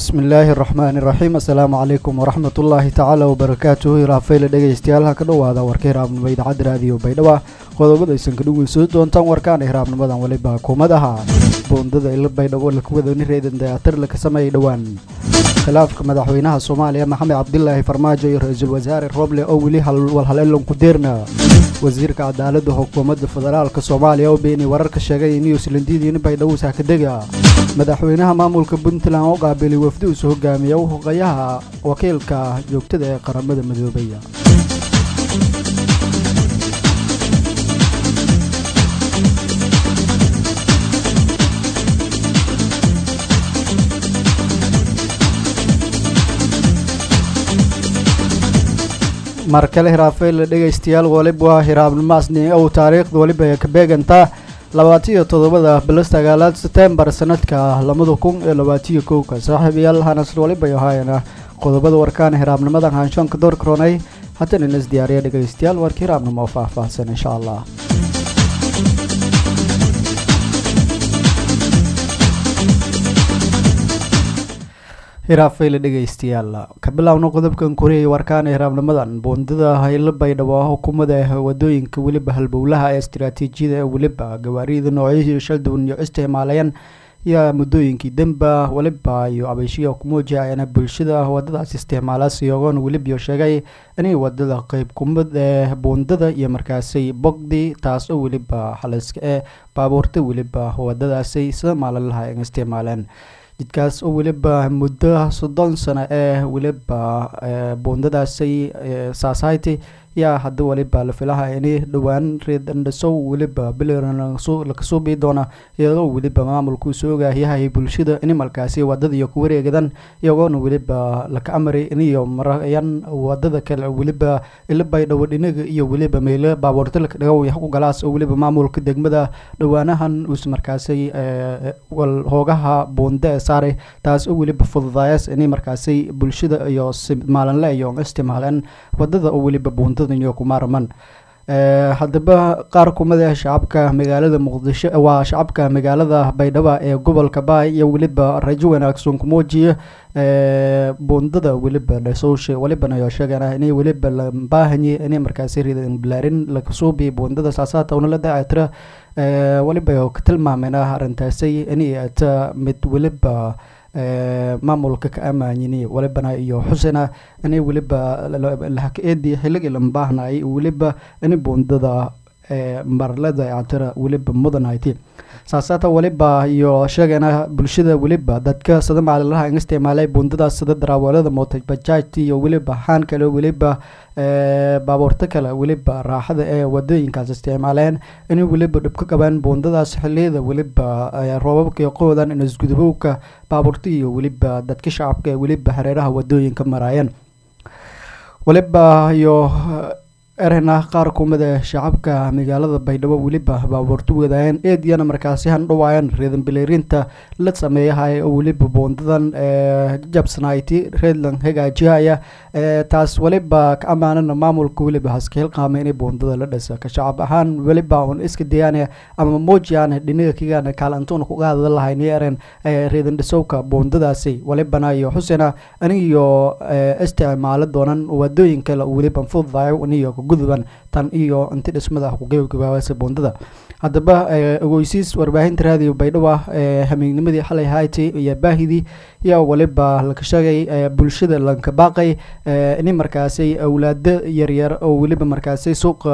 bismi illaahi araxmaani iraxiim assalaamu calaykum waraxmat ullaahi tacaala wabarakaatuhu ilaafayla dhegaystayaal ha ka dhowaada warka hiraabnimo idaacadda raadiyo baydhaba qodobada aysan ka dhugeyso doontaan warkaana hiraabnimadan waliba kuumad aha boondada ila baydhabo lakuwadani reedan dayaatir laka sameeyay dhowaan khilaafka madaxweynaha soomaaliya maxamed cabdilaahi farmaajo iyo ra-iisul wasaare roble oo weli walhaleelan ku deerna wasiirka cadaaladda xukuumadda federaalka soomaaliya oo beenay wararka sheegay in yuuslandidiini baydhabo saakadega madaxweynaha maamulka puntland oo qaabilay wafdi usu hogaamiya uhoqayaha wakiilka joogtada ee qaramada midoobay mar kale hiraafayla dhegaystayaal waliba hiraabnimaasni ow taariikhda waliba ay ka beegantaa labaatiyo toddobada bilo sagaalaad setembar sanadka labada kun iyo labaatiyo kowka saaxiibayaal hanas waliba ahaayana qodobada warkaana hiraabnimadan haanshoonka door karoonay haddana inas diyaariya dhegaystayaal warka hiraabnimo oo faahfaahsan insha allah hiraafayla dhegaystayaal ka bilaawno qodobkan koriyay warkaana hiraabnimadan boondada haylo baydhabo xukuumada wadooyinka weliba halbowlaha ee istaraatiijiyada ee weliba gawaarida noocyahii shaldown iyo isticmaalayaan yaa muddooyinkii demba waliba iyo abeyshiya kumuujiyayana bulshada wadadaas isticmaalaas iyagoon welibiyo sheegay inay wadada qeyb kumid ee boondada iyo markaasay bogdi taas oo weliba xaliska ee baabuurta weliba wadadaasay sida maalin laha ay isticmaaleen jidkaas oo weliba muddo soddon sano ee weliba boondadaasay society yaa hadda waliba la filaha ini dhowaan reedandhasow weliba bilan lakasoo bii doona iyadoo weliba maamulkuu soo ogaahyahay bulshada ini markaasi wadadaiyo ku wareegadan iyagoona weliba laka amray iniyo marayan wadada kale weliba ila baydhabo dhinaga iyo weliba meelo baabuurta laka dhigo yaxku galaas oo weliba maamulka degmada dhowaanahan uus markaasay wal hoogaha boonda ee saaray taas oo weliba fududaayas inay markaasay bulshada iyo maalinle iyo isticmaaleen wadada oo weliba boonda kumaarman haddaba qaar kumid ah shacabka magaalada muqdisho waa shacabka magaalada baydhabo ee gobolka baay iyo weliba rajo wanaagsan kumuujiya boondada weliba dhasowshe welibana ayaa sheegana inay weliba la baahanye inay markaasi ridan bilaarin lakasuubi boondada saasaata una la dacatira weliba ka tilmaamena arrintaasay inay ata mid weliba maamulka ka amaanyini welibana iyo xusena inay weliba lahaka-eedii xilligii lambaahnay weliba inay boondada marlada atira weliba mudanhayti saasaata weliba iyo sheegana bulshada weliba dadka sida maalinlaha in isticmaalay boondadaas sida daraawalada motobajaajta iyo weliba xaan kale weliba baabuurto kale weliba raaxada ee wadooyinkaas isticmaaleen inay weliba dhib ka qabaan boondadaas xiliyada weliba roobabka qoodan inasgudubowka baabuurta iyo weliba dadka shacabka ee weliba hareeraha wadooyinka maraayeen weliba iyo erena qaar kumid ee shacabka magaalada baydhabo weliba baabuurto wadaayeen eediyana markaasi handhawaayeen reedan bileerinta la sameeyahay oo weliba boondadan jabsanayti reedlan hagaajihaya taas weliba ka ammaanana maamulka weliba haska hilqaama inay boondada la dhisa ka shacab ahaan weliba un iska dayaane ama muujiyaan dhinaga kigana kaalantuuna ku qaadada lahayn eren reedan dhisowka boondadaasi welibana iyo xusena anigiyo isticmaalo doonan wadooyin kale weliba fududayo aniyo guduban tan iyo inti dhismada kugebagabaasa boondada haddaba ogeysiis warbaahinta raadiyo baydhabo ee hamiignimadii xalay hayti iyo baahidii yaa waliba laka sheegay bulshada lanka baaqay ini markaasay awlaado yaryar oo weliba markaasay suuqa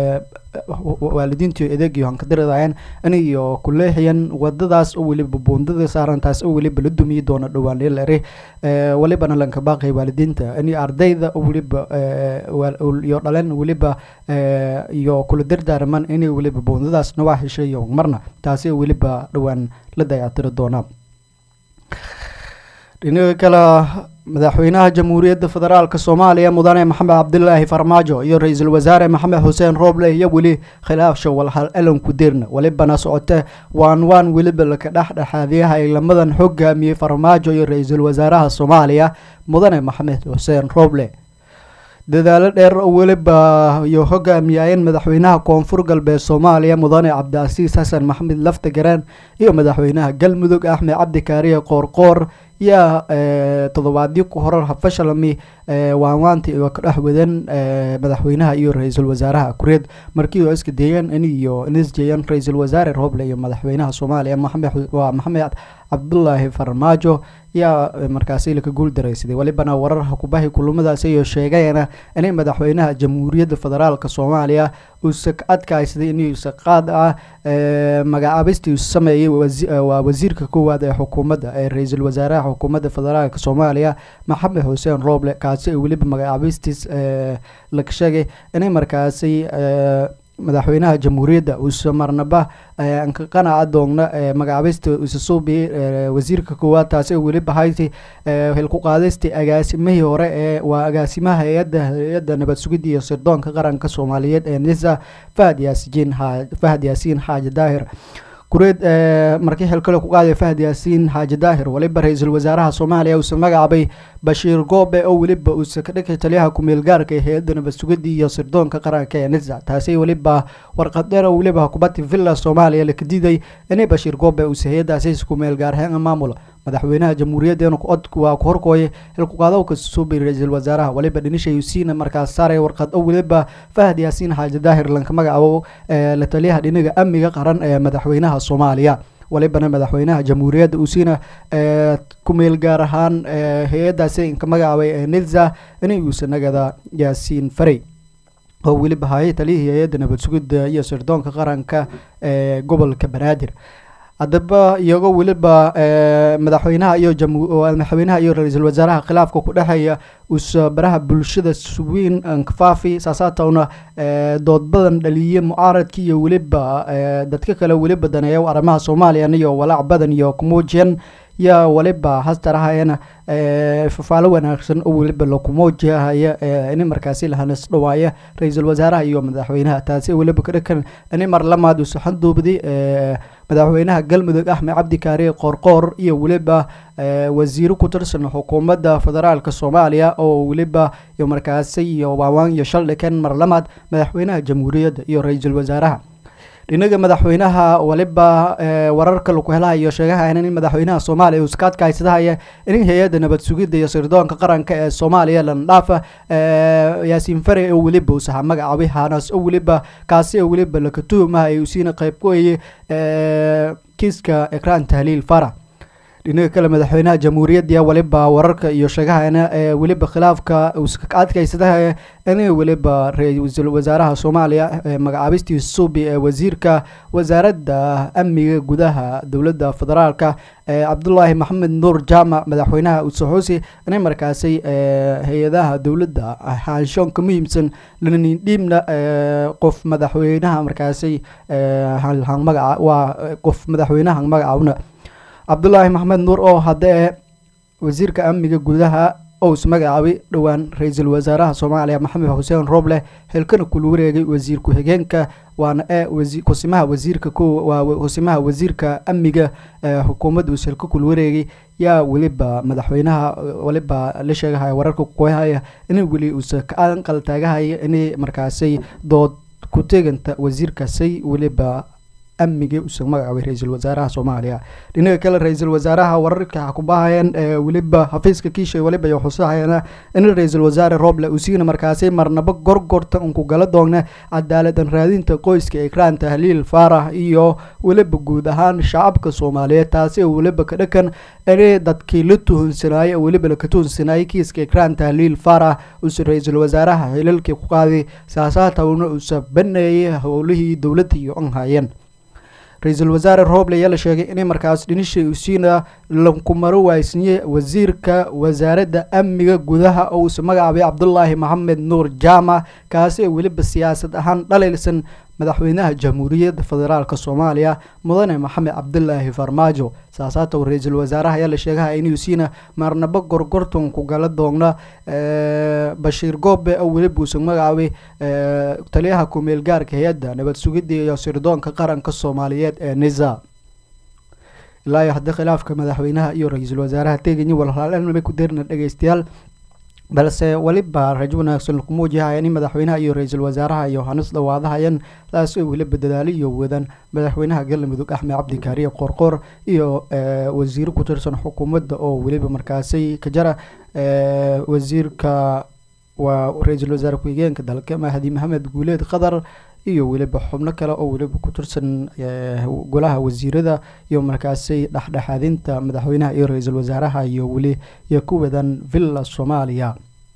waalidiintii adeegiyo hankadiradayeen iniyo kuleexiyan wadadaas oo weliba boondada saarantaas oo weliba la dumiyi doono dhowaan lere welibana lanka baaqay waalidiinta ini ardayda oo weliba iyo dhaleen weliba iyo kula dardaarman inay weliba boondadaas nawaa heshayo marna taasi weliba dhowaan la dayactiri doona dhinaga kale madaxweynaha jamhuuriyadda federaalk soomaaliya mudane maxamed cabdilaahi farmaajo iyo ra-iisul wasaare maxamed xuseen rooble iyo weli khilaafsha walhal elanku dirna welibana socote waan waan weliba laka dhexdhexaadiyaha ay lamadan hogaamiyey farmaajo iyo ra-iisul wasaaraha soomaaliya mudane maxamed xuseen rooble dadaalo dheer oo weliba iyo hogaamiyayeen madaxweynaha koonfur galbeed soomaaliya mudane cabdicasiis xasan maxamed lafta gareen iyo madaxweynaha galmudug axmed cabdi kaariye qoorqoor yaa toddobaadyo ku horar hafashalami waanwaanti oo ka dhex wadan madaxweynaha iyo ra-iisul wasaaraha kureed markii oo iska deeyeen in iyo inisjeeyeen ra-iisul wasaare rooble iyo madaxweynaha soomaaliya maxamed waa maxamed cabdulaahi farmaajo yaa markaasi laka guul daraysaday welibana wararha kubahi kulamadaas ayoo sheegeena inay madaxweynaha jamhuuriyadda federaalk soomaaliya uusa ka adkaysaday inuusa qaad ah magacaabistii uu sameeyey waa wasiirka koowaad ee xukuumadda ee ra-iisul wasaaraha xukuumadda federaalk soomaaliya maxamed xuseen rooble kaasi weliba magacaabistiis laga sheegay inay markaasi madaxweynaha jamhuuriyadda uusa marnaba anka qanaca doogna magacaabista uusa suubiyey wasiirka koowaad taasi oo weliba hayti hilku qaadaysta agaasimihii hore ee waa agaasimaha hay-adda hay-adda nabad sugidda iyo sirdoonka qaranka soomaaliyeed ee nisa fahad yaasiin fahad yaasiin xaaji daahir kureed markii xilkale ku qaaday fahad yaasiin xaaji daahir weliba ra-iisul wasaaraha soomaaliya uusa magacaabay bashiir goobe oo weliba uusa ka dhigay taliyaha ku-meel gaarka ee hay-adda nabad sugidda iyo sirdoonka qaranka ee nisa taasi weliba warqad dheer oo weliba hukubadii villa soomaaliya laka diiday inay bashiir goobe uusa hay-addaasi ku-meel gaarheen maamulo madaxweynaha jamhuuriyadda cod waa ku horkooyay xilkuqaadowka suubay ra-iisul wasaaraha weliba dhinisha yusiina markaas saaray warqad oo weliba fahad yaasiin xaaji daahir lanka magacaabo la taliyaha dhiniga amniga qaran ee madaxweynaha soomaaliya walibana madaxweynaha jamhuuriyadda uusiina ku-meel gaar ahaan hay-addaasi inka magacaabay ee nilza inay uusa nagada yaasiin farey oo weliba hayay taliyihii hay-adda nabad sugidda iyo sirdoonka qaranka ee gobolka banaadir haddaba iyagoo weliba madaxweynaha iyo madaxweynaha iyo ra-iisul wasaaraha khilaafka ku dhexeeya uusa baraha bulshada weyn ankafaafi saasaatowna dood badan dhaliye mucaaradka iyo weliba dadka kale weliba daneeya arrimaha soomaaliya iyo walaac badan iyo kumuujiyan yaa waliba hastarahayana fafaalo wanaagsan oo weliba lakumuujihaya ini markaasi lahanas dhawaaya ra-iisul wasaaraha iyo madaxweynaha taasi weliba kadhakan ini mar lamaad uusa xanduubdi madaxweynaha galmudug axmed cabdi kaariye qoorqoor iyo weliba wasiiro ku tirsan xukuumadda federaalk soomaaliya oo weliba iyo markaasi iyo waawaan iyo shaldhiken mar lamaad madaxweynaha jamhuuriyadda iyo ra-iisul wasaaraha dhinaga madaxweynaha waliba wararka laku helahayo sheegahayan in madaxweynaha soomaaliya uuska adkaysadahaya in hay-adda nabad sugidda iyo sirdoonka qaranka ee soomaaliya landhaafa yaasiin fare oo weliba uusaha magacaabay hanas oo weliba kaasi oo weliba laka tuhumaha ay usiina qayb ku hayay kiiska ekraan tahliil fara dhinaga kale madaxweynaha jamhuuriyadda weliba wararka iyo sheegahana ee weliba khilaafka uuska adkaysadahaya in weliba ra-iisul wasaaraha soomaaliya magacaabistii suubi ee wasiirka wasaaradda amniga gudaha dowladda federaalka cabdulaahi maxamed nuur jaamac madaxweynaha usaxuusi inay markaasi hay-adaha dowladda haanshoon ka muhiimsan lanindhiibna qof madaxweynaha markaasi magaca waa qof madaxweynaha magacaabna cabdulaahi maxamed nuur oo haddee wasiirka amniga gudaha ous magacaabay dhowaan ra-iisul wasaaraha soomaaliya maxamed xuseen rooble xilkana kula wareegay wasiir ku-xigeenka waana ee kusimaha wasiirka waa kusimaha wasiirka amniga xukuumadda uus xilka kula wareegay yaa weliba madaxweynaha weliba la sheegahaya wararka kuhaya in weli uusa ka anqal taagahaya inay markaasay dood ku teganta wasiirkaasay weliba amniga uusa magacaabay ra-iisul wasaaraha soomaaliya dhinaga kale ra-iisul wasaaraha wararka kubahayeen weliba xafiiska kiisha weliba iyo xusahayana in ra-iisul wasaare rooble uusiina markaasi marnaba gorgorta unku gala doona cadaaladan raadinta qoyska ekraan tahliil faarax iyo weliba guud ahaan shacabka soomaaliyeed taasi oo weliba ka dhakan inay dadkii la tuhunsanaaye oo weliba laka tuhunsanaaye kiiska ekraan tahliil faarax uusa ra-iisul wasaaraha xilalkii ku qaaday saasaatawna uusa baneeyay howlihii dowladda iyo an hayeen ra-iisul wasaare rooble ayaa la sheegay inay markaas dhinisha usiina lankumaro waaysiiye wasiirka wasaaradda amniga gudaha oo uusa magacaabay cabdulaahi maxamed nuur jaamac kaasi oo weliba siyaasad ahaan dhalaylsan madaxweynaha jamhuuriyadda federaalk soomaaliya mudane maxamed cabdulaahi farmaajo saasaatow ra-iisul wasaaraha ayaa la sheegaha inuu siina marnabo gorgorton ku gala doona bashiir goobe oo weliba uusa magacaabay taliyaha ku-meel gaarka hay-adda nabad sugidda iyo sirdoonka qaranka soomaaliyeed ee nisa ilaa iyo haddii khilaafka madaxweynaha iyo ra-iisul wasaaraha teeganya walhalaalnamay ku deerna dhegeystayaal balse weliba rajo wanaagsan laku muujihaya in madaxweynaha iyo ra-iisul wasaaraha iyo hanis dhawaadahayeen taasi oo weliba dadaali iyo wadan madaxweynaha galmudug axmed cabdikaariye qoorqoor iyo wasiiro ku tirsan xukuumadda oo weliba markaasi ka jara wasiirka waa ra-iisul wasaare ku-xigeenka dalka mahdi maxamed guuleed qatar iyo weliba xubno kale oo weliba ku tirsan golaha wasiirada iyo markaasi dhexdhexaadinta madaxweynaha iyo ra-iisul wasaaraha iyo weli iyo ku wadan villa soomaaliya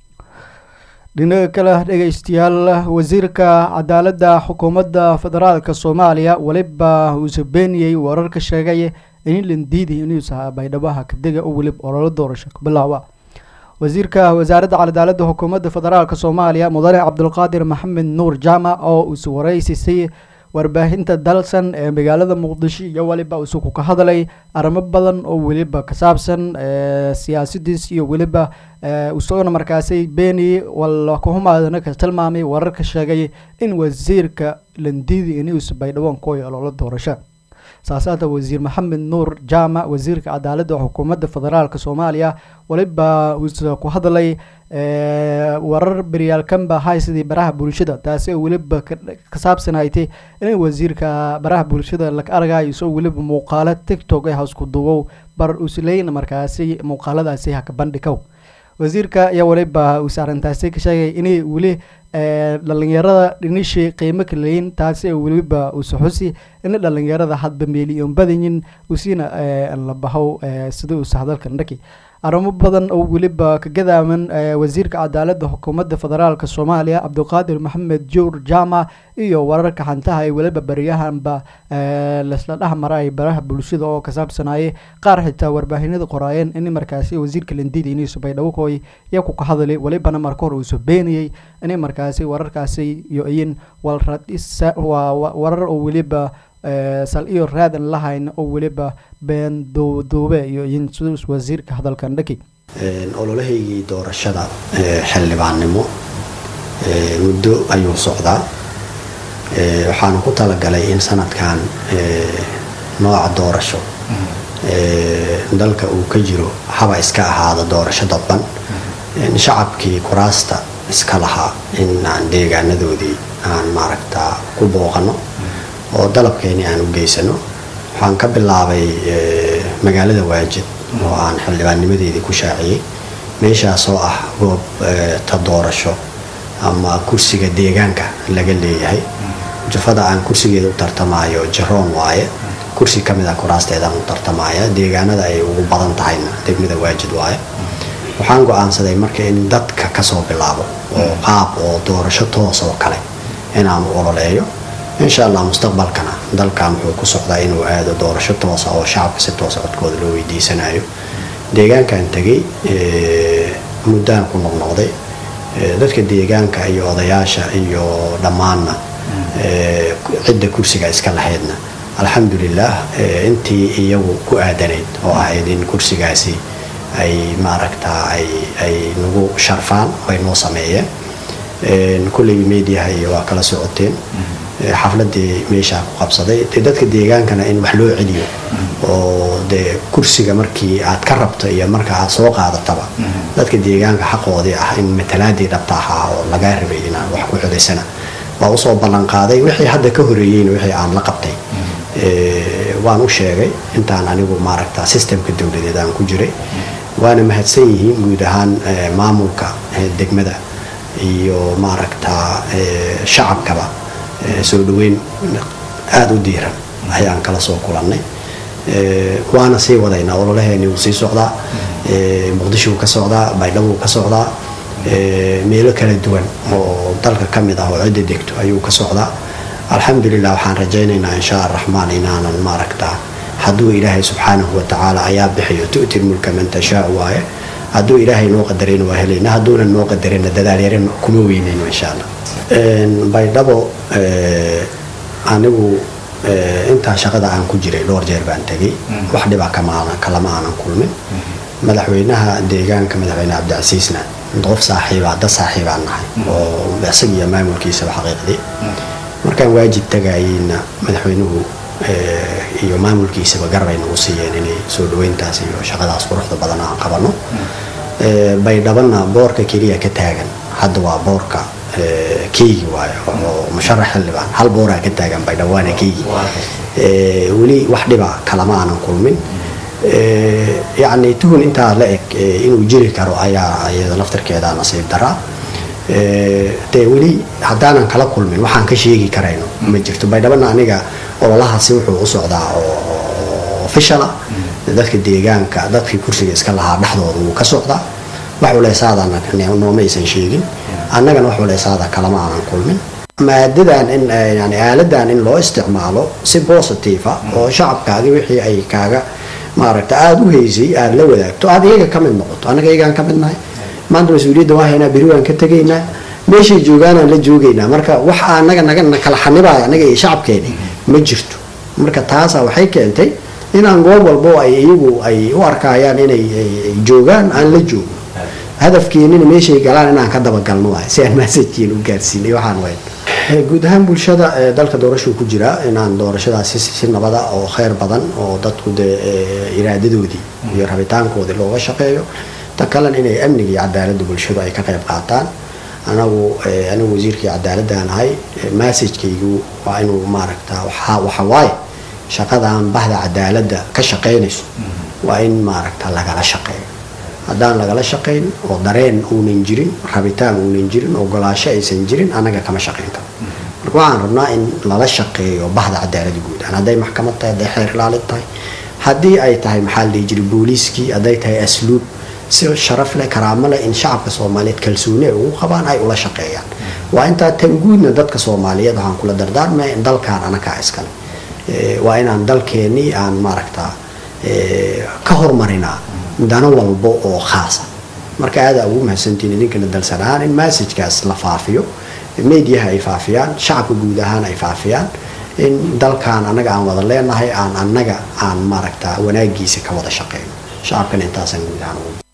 dhinaca kale dhegeystayaal wasiirka cadaaladda xukuumadda federaalka soomaaliya weliba uuse beeniyey wararka sheegay in landiidi inuusa baydhabaha kadega oo weliba ololo doorasho ka bilaawa wasiirka wasaaradda cadaaladda xukuumadda federaalk soomaaliya mudane cabdulqaadir maxamed nuur jaamac oo uuse wareysisay warbaahinta dalsan ee magaalada muqdisho iyo weliba isugu ka hadlay arrimo badan oo weliba ka saabsan siyaasadiis iyo weliba isagona markaasi beeni wala kuhumaadana ka tilmaamay wararka sheegay in wasiirka landiidi inuusa baydhawaan kooyo ololo doorasho saasaata wasiir maxamed nuur jaamac wasiirka cadaaladda xukuumadda federaalk soomaaliya weliba uuse ku hadlay warar beryaalkanba haysidii baraha bulshada taasi oo weliba ka saabsanaytay in wasiirka baraha bulshada laga argayo isagoo weliba muuqaalo tictok ee hasku duwow bar usleyna markaasi muuqaaladaasi haka bandhikow wasiirka ayaa weliba uuse arrintaasi ka sheegay inay weli dhalinyarada dhinishii qiimo kaleyin taasi oo weliba uuse xusi in dhalinyarada hadba meeliyoon badayin usiina la bahow sida uuse hadalkan dhaki arrimo badan oo weliba ka gadaaman wasiirka cadaaladda xukuumadda federaalk soomaaliya cabdiqaadir maxamed juur jaamac iyo wararka xantaha ee weliba baryahanba lasla dhex maray baraha bulshada oo ka saabsanayay qaar xitaa warbaahinada qoraayeen in markaasi wasiirka landidi inuusa baydhabo kooy iyaku ka hadlay welibana marka hore uusa beeniyey in markaasi wararkaasi iyo iyin warar oo weliba sal iyo raadan lahayn oo weliba been duuduube iyo in sidus wasiirka hadalkan dhaki ololahaygii doorashada xildhibaannimo muddo ayuu socdaa waxaanu ku talagalay in sanadkan nooca doorasho dalka uu ka jiro haba iska ahaada doorasho dadban shacabkii kuraasta iska lahaa in aan deegaanadoodii aan maaragtaa ku booqano oo dalabkeeni aan u geysano waxaan ka bilaabay magaalada waajid oo aan xildhibaannimadeedii ku shaaciyey meeshaas oo ah goob ta doorasho ama kursiga deegaanka laga leeyahay jufada aan kursigeeda u tartamaayo jaroon waaye kursi ka mid ah kuraasteedaan u tartamaya deegaanada ay ugu badan tahayna degmada waajid waaye waxaan go-aansaday marka in dadka kasoo bilaabo oo qaab oo doorasho toos oo kale inaan u ololeeyo insha allah mustaqbalkana dalkan wuxuu ku socdaa inuu aado doorasho toosa oo shacabka si toosa codkooda loo weydiisanayo deegaankan tegay muddaan ku noqnoqday dadka deegaanka iyo odayaasha iyo dhammaanna cidda kursiga iska lahaydna alxamdulilah intii iyagu ku aadanayd oo ahayd in kursigaasi ay maaragtaa ay nagu sharfaan ay noo sameeyeen kulleygi mediaha iyo waa kala socoteen xafladii meeshaa ku qabsaday de dadka deegaankana in wax loo celiyo oo dee kursiga markii aad ka rabto iyo marka aad soo qaadataba dadka deegaanka xaqoodii ah in matalaadii dhabta ahaa oo lagaa rabay inaad wax ku celisana waa usoo ballan qaaday wixii hadda ka horeeyeyna wixii aan la qabtay waan u sheegay intaan anigu maaragta systemka dowladeed aan ku jiray waana mahadsan yihiin guud ahaan maamulka degmada iyo maaragtaa shacabkaba soo dhaweyn aada u diiran ayaan kala soo kulannay waana sii wadaynaa ololaheeni wuu sii socdaa muqdishou ka socdaa baydhabuu ka socdaa meelo kala duwan oo dalka ka mid ah oo cidda degto ayuu ka socdaa alxamdulilah waxaan rajaynaynaa insha araxmaan inaanan maaragtaa hadduu ilaahay subxaanahu watacaala ayaa bixiyo tu'ti mulka man tashaa waaye hadduu ilaahay noo qadarayna waa helayna hadduunan noo qadarayna dadaalyarin kuma weynayno insha allah baydhabo anigu intaa shaqada aan ku jiray dhowr jeer baan tegay wax dhiba kalama aanan kulmin madaxweynaha deegaanka madaxweyne cabdicasiisna qof saaxiibaa dad saaxiibaan nahay oo isag iyo maamulkiisaba xaqiiqdii markaan waajib tagayeyna madaxweynuhu iyo maamulkiisaba garbay nagu siiyeen inay soo dhaweyntaas iyo shaqadaas quruxda badan aan qabano baydhabana boorka keliya ka taagan hadda waa boorka keygi waayo oo musharax xildhibaan hal booraa ka taagan baydhabo waana keygi weli wax dhiba kalama aanan kulmin yacni tuhun intaa la eg inuu jiri karo ayaa iyada laftarkeeda nasiib daraa dee weli haddaanan kala kulmin waxaan ka sheegi karayno ma jirto baydhabana aniga ololahaasi wuxuu u socdaa oo ofishala dadka deegaanka dadkii kursiga iska lahaa dhexdooda wuu ka socdaa wax culeysaadana nooma aysan sheegin annagana wax culeysaada kalama aanan kulmin maadadan in yani aaladan in loo isticmaalo si positive ah oo shacabkaadi wixii ay kaaga maaragta aada u haysay aada la wadaagto aada iyaga ka mid noqoto annaga iyagaan ka mid nahay maanta mas-uuliyadda waa haynaa beri waan ka tegaynaa meeshay joogaanaan la joogaynaa marka wax anaga naga kala xanibaayo annaga iyo shacabkeeni ma jirto marka taasa waxay keentay inaan goob walbo ay iyagu ay u arkayaan inay joogaan aan la joogo hadafkeenina meeshay galaan inaan ka dabagalno waay si aan maasajkiin u gaarsiinay waxaan wayn guud ahaan bulshada dalka doorashuu ku jira inaan doorashadaasi si nabada oo kheyr badan oo dadku dee iraadadoodii iyo rabitaankoodii looga shaqeeyo ta kalena inay amniga iyo cadaaladda bulshadu ay ka qayb qaataan anagu anigu wasiirkii cadaaladaan ahay massajkaygu waa inuu maaragta waxa waaye shaqadan bahda cadaaladda ka shaqaynayso waa in maaragta lagala shaqeeyo haddaan lagala shaqayn oo dareen uunan jirin rabitaan uunan jirin ogolaasho aysan jirin annaga kama shaqayn karo marka waxaan rabnaa in lala shaqeeyo bahda cadaaladda guud ahaan hadday maxkamad tahay hadday xeer ilaalin tahay haddii ay tahay maxaa la dhihi jiray booliiskii hadday tahay asluub si sharaf leh karaamo leh in shacabka soomaaliyeed kalsooni ay ugu qabaan ay ula shaqeeyaan waa intaa tan guudna dadka soomaaliyeed waxaan kula dardaarmaya in dalkaan anakaa iskale waa inaan dalkeenii aan maaragtaa ka hormarinaa dano walbo oo khaasa marka aada ugu mahadsantiin idinkana dalsanaan in massajkaas la faafiyo mediaha ay faafiyaan shacabka guud ahaan ay faafiyaan in dalkan annaga aan wada leenahay aan annaga aan maaragta wanaagiisa ka wada shaqeyno shacabkana intaasaan guud ahaan ugu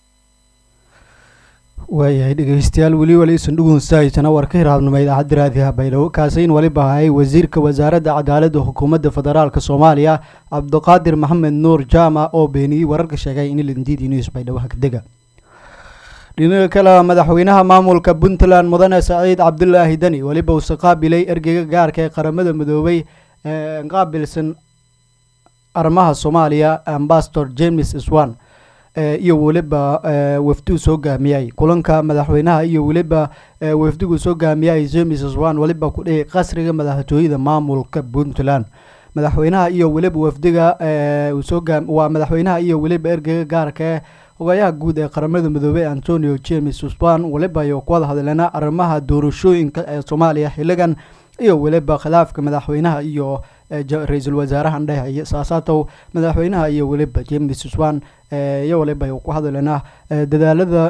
waayahay dhegeystayaal weli waliisan dhugunsahaysana war ka hiraabnimo idaacadda raadiha baydhabo kaasayn waliba hayay wasiirka wasaaradda cadaaladda xukuumadda federaalk soomaaliya cabdiqaadir maxamed nuur jaamac oo beeniyey wararka sheegay in lindiidi news baydhabo hagdega dhinaca kale madaxweynaha maamulka puntland mudane saciid cabdulaahi deni weliba uuse qaabilay ergeyga gaarka ee qaramada midoobay ee qaabilsan arrimaha soomaaliya ambasador james swan iyo weliba wafduu soo gaamiyay kulanka madaxweynaha iyo weliba wafdigu soo gaamiyay james swan weliba ku dhihi qasriga madaxtooyada maamulka puntland madaxweynaha iyo weliba wafdiga waa madaxweynaha iyo weliba ergeyga gaarka ee hogayaha guud ee qaramada midoobey antonio james swan weliba iyo ku wada hadleena arrimaha doorashooyinka ee soomaaliya xiligan iyo weliba khilaafka madaxweynaha iyo ra-iisul wasaaraha dheh saasaatow madaxweynaha iyo weliba james swan iyo waliba ku hadleena dadaalada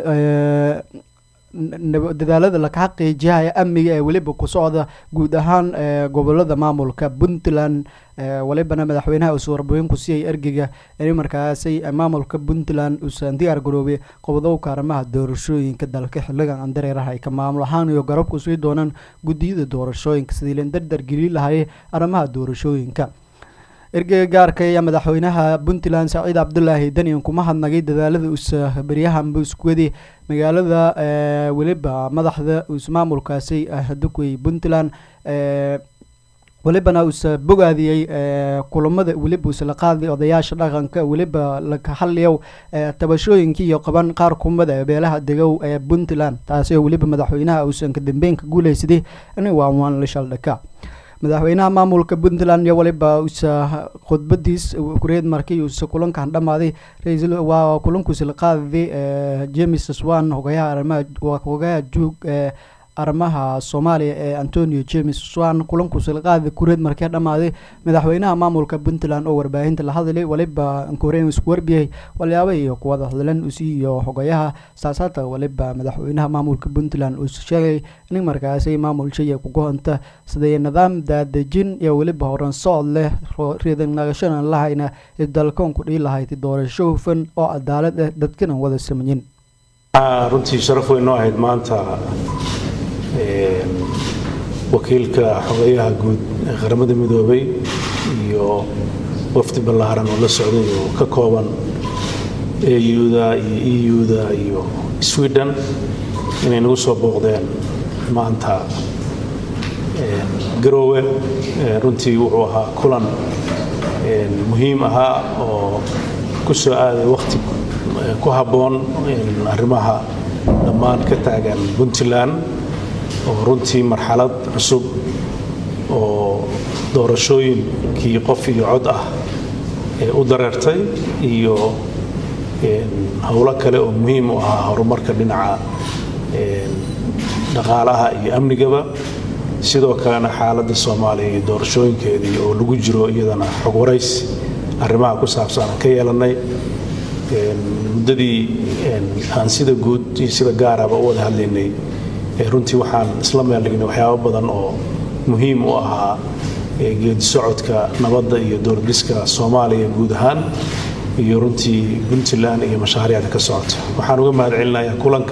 dadaalada laka xaqiijiyahaya amniga ee weliba ku socda guud ahaan gobolada maamulka puntland walibana madaxweynaha uuse warbooyin ku siiyay ergeyga in markaasay maamulka puntland uusan diyaar garoobay qobdowka arrimaha doorashooyinka dalka xiligan andareeraha ay ka maamul ahaan iyo garabku sii doonaan guddiyada doorashooyinka sidii lan dardar geli lahayay arrimaha doorashooyinka ergeyga gaarka ayaa madaxweynaha puntland saciid cabdulaahi danian kuma hadnagay dadaalada usa beryahanba iskuwadi magaalada weliba madaxda maamulkaasi hadukwey puntland welibana uuse bogaadiyey kulamada weliba uuse la qaaday odayaasha dhaqanka weliba laka hadliyow tabashooyinkii iyo qaban qaar kumada beelaha degow ee puntland taasi oo weliba madaxweynaha uusan ka dambeyn ka guuleysaday in waanwaan la shaldhaka madaxweynaha maamulka puntland iyo waliba usa khudbadiis kureed markii uuse kulankan dhammaaday ra-iisul waa kulankuusi la qaaday james swan hogayaha arrimaha hogayaha juug ee arrimaha soomaaliya ee antonio james swan kulankuusi la qaaday kureed markii dhammaaday madaxweynaha maamulka puntland oo warbaahinta la hadlay waliba korean isku warbiyay walyaaba iyo kuwada hadlan usi iyo hogayaha saasaata waliba madaxweynaha maamulka puntland uu sheegay in markaasi maamul shaya kugohonta siday nidaam daadejin iyo weliba horan socod leh riidan nagashana lahayna dalkoon ku dhihi lahayd doorasho hufan oo cadaalad ah dadkana wada samayin runtii sharaf weyn noo ahayd maanta wakiilka xogayaha guud ee qaramada midoobay iyo wafdi ballaaran oo la socday oo ka kooban auda iyo euda iyo sweden inay nagu soo booqdeen maanta garoowe runtii wuxuu ahaa kulan muhiim ahaa oo ku soo aaday wakhti ku habboon arrimaha dhammaan ka taagan puntland oo runtii marxalad cusub oo doorashooyinkii qof iyo cod ah u dareertay iyo howlo kale oo muhiim u ahaa horumarka dhinaca dhaqaalaha iyo amnigaba sidoo kalena xaaladda soomaaliya iyo doorashooyinkeedii oo lagu jiro iyadana xog waraysi arrimaha ku saabsan aan ka yeelanay muddadii aan sida guud iyo sida gaaraba u wada hadlaynay runtii waxaan isla meeldhignay waxyaabo badan oo muhiim u ahaa geedi socodka nabadda iyo dowladhiska soomaaliya guud ahaan iyo runtii puntland iyo mashaariicda ka socota waxaan uga mahad celinayaa kulanka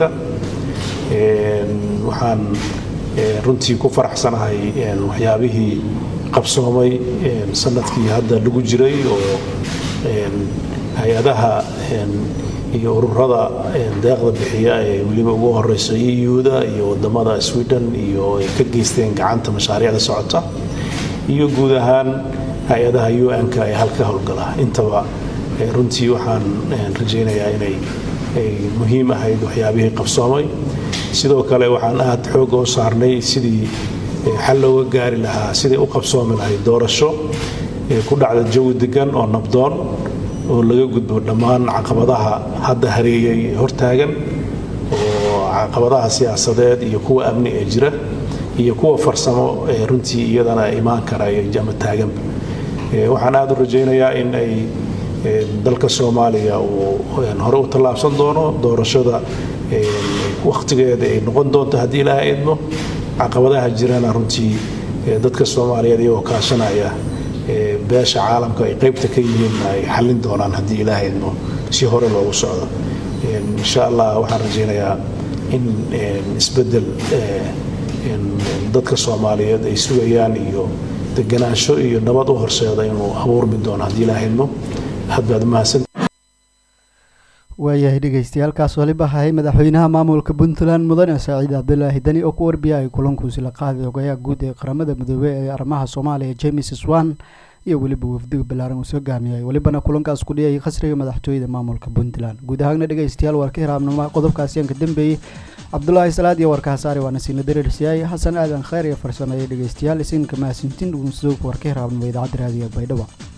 waxaan runtii ku faraxsanahay waxyaabihii qabsoomay sanadkii hadda lagu jiray oo hay-adaha iyo ururada deeqda bixiya ee weliba ugu horeyso euda iyo wadamada sweden iyo ay ka geysteen gacanta mashaariicda socota iyo guud ahaan hay-adaha un-ka ee halka howlgala intaba runtii waxaan rajaynayaa inay muhiim ahayd waxyaabihii qabsoomay sidoo kale waxaan aad xooga u saarnay sidii xal looga gaari lahaa sidai u qabsoomi lahayd doorasho ku dhacda jawi degan oo nabdoon oo laga gudbo dhammaan caqabadaha hadda hareeyay hortaagan oo caqabadaha siyaasadeed iyo kuwa amni ee jira iyo kuwa farsamo ee runtii iyadana imaan kara ama taaganba waxaan aad u rajaynayaa in ay dalka soomaaliya uu hore u tallaabsan doono doorashada wakhtigeeda ay noqon doonto haddii ilaahay idmo caqabadaha jirana runtii dadka soomaaliyeed iyagoo kaashanaya beesha caalamka ay qaybta ka yihiinna ay xallin doonaan haddii ilaahay idmo si hore loogu socdo insha allah waxaan rajaynayaa in isbeddel dadka soomaaliyeed ay sugayaan iyo deganaansho iyo nabad u horseeda inuu abuurmi doono haddii ilaahay idmo aad baad umahadsan waayahay dhegeystayaaalkaas waliba ahay madaxweynaha maamulka puntland mudane saaciid cabdilaahi dani oo ku warbiyay kulankuusi la qaaday ogayaha guud ee qaramada midoobey ee arrimaha soomaaliya james swan iyo weliba wafdiga ballaaran uu soo gaamiyay welibana kulankaas ku dhiyay khasriga madaxtooyada maamulka puntland guud ahaana dhegeystayaal waar ka hiraabnimo qodobkaasi aan ka dambeeyey cabdulaahi salaad iyo warkaasaare waana siina dareersiyaay xasan aadan kheyr iyo farsameeyey dhegeystayaal isinka mahadsantiin uunsuug war ka hiraabnimo idaacadda raadiga baydhabo